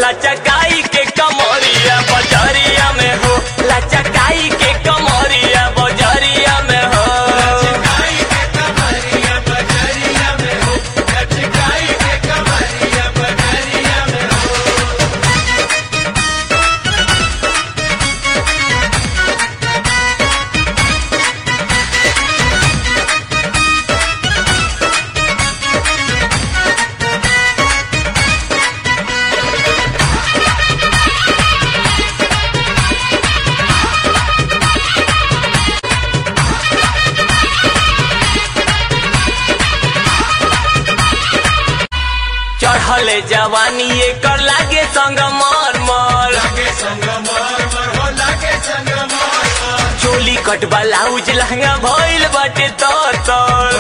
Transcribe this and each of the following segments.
लचकाई के कमरिया बजरिया में हो लचकाई के कमरिया बजरिया में हो चढ़ले जवानी एकर लागे संग मर मर चोली कट ब्लाउज लहंगा भइल बाटे तर तर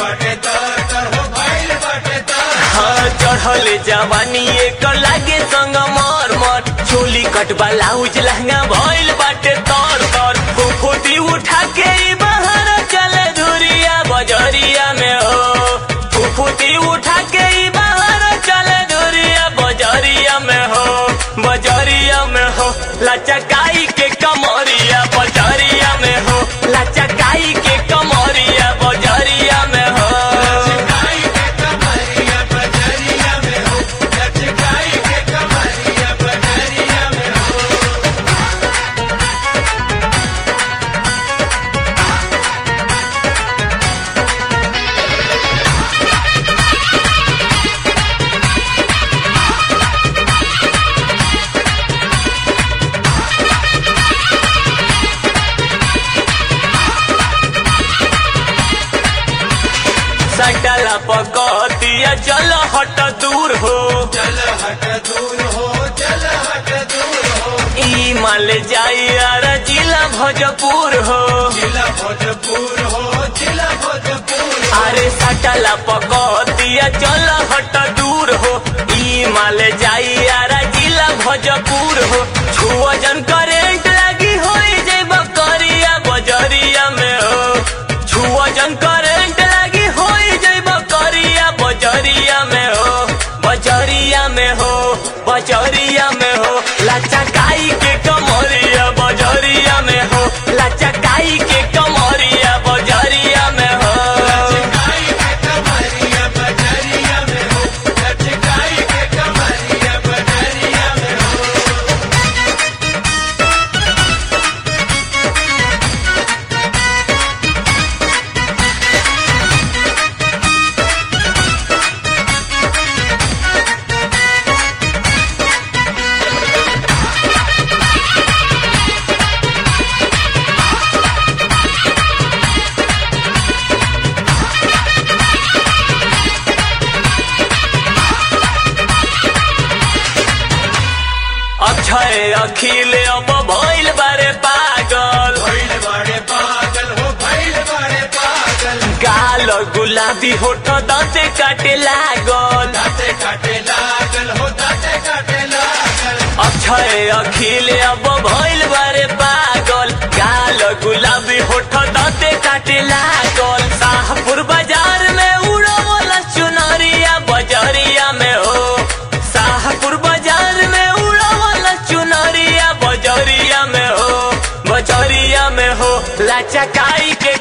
हाँ चढ़ले जवानी एकर लागे संग मर मर चोली कट ब्लाउज लहंगा भइल बाटे तर तर फुफुती उठा के ई बाहर चले धुरिया बजरिया में हो फुफुती उठा के ई बाहर चले धुरिया बजरिया में हो बजरिया में हो लचकाई के कमरिया बजरिया में हो लचकाई के कमरिया बजरिया में हो सटला पकतिया चल हट दूर हो ई माल जाई यार जिला भोजपुर हो अरे सटला पकतिया चल हट दूर हो ई माल जाई यार जिला भोजपुर हो छुअजन करेंट लगी होई जब करिया बजरिया में हो छुअजन करेंट लगी होई जब करिया बजरिया में हो बजरिया में हो बजरिया में हो लचकाई के कमरिया बजरिया में हो लचकाई के कमरिया बजरिया में हो अक्षय अखिल अब भइल बारे पागल गाल गुलाबी होठ दाँते काटे लागल अक्षय अखिल अब भइल बारे पागल गाल गुलाबी होठ दाँते काटे लागल शाहपुर बाजार में उड़वला चुनरिया बजरिया में हो शाहपुर बाजार में उड़वला चुनरिया बजरिया में हो बजरिया में हो लचकाई के